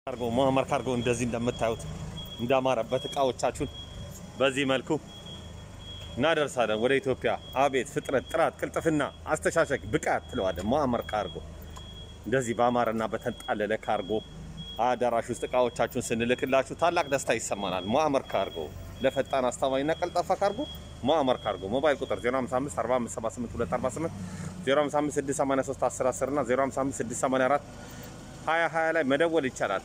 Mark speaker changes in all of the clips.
Speaker 1: ካርጎ ሙአመር ካርጎ እንደዚህ እንደምታዩት እንዳማረበት እቃዎቻችሁን በዚህ መልኩ እናደርሳለን ወደ ኢትዮጵያ። አቤት ፍጥነት፣ ጥራት፣ ቅልጥፍና፣ አስተሻሸግ፣ ብቃት ትለዋለን። ሙአመር ካርጎ እንደዚህ በአማረና በተንጣለለ ካርጎ አዳራሽ ውስጥ እቃዎቻችሁን ስንልክላችሁ ታላቅ ደስታ ይሰማናል። ሙአመር ካርጎ ለፈጣን አስተማማኝና ቀልጣፋ ካርጎ ሙአመር ካርጎ። ሞባይል ቁጥር 055 4578 248 055 683 1010 እና 055 684 2020 ላይ መደወል ይቻላል።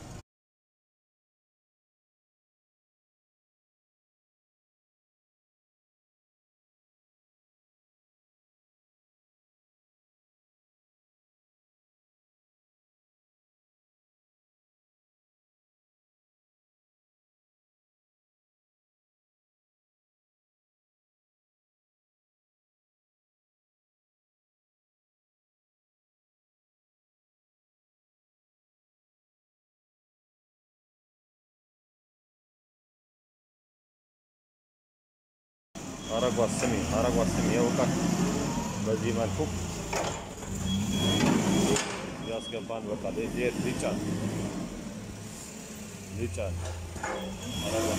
Speaker 1: አረጓት ስሚ አረጓት ስሚ የውቃት በዚህ መልኩ ያስገባን። በቃ ሊጫን ሊጫን አረጓት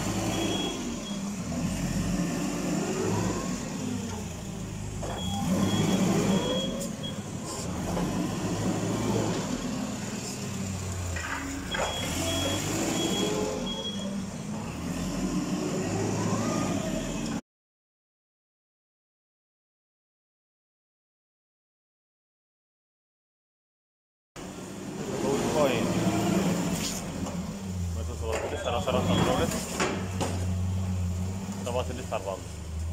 Speaker 1: ኮይን መቶ ሰባ ስድስት ሰላሳ አራት አስራ ሁለት ሰባ ስድስት አርባ አምስት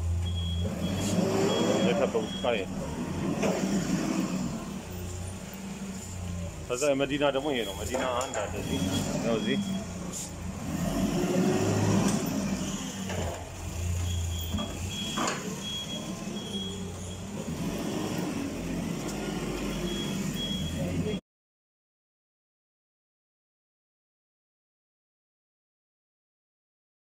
Speaker 1: የከበቡት ኮይን። ከዛ የመዲና ደግሞ ይሄ ነው። መዲና አንድ አለ እዚህ ያው እዚህ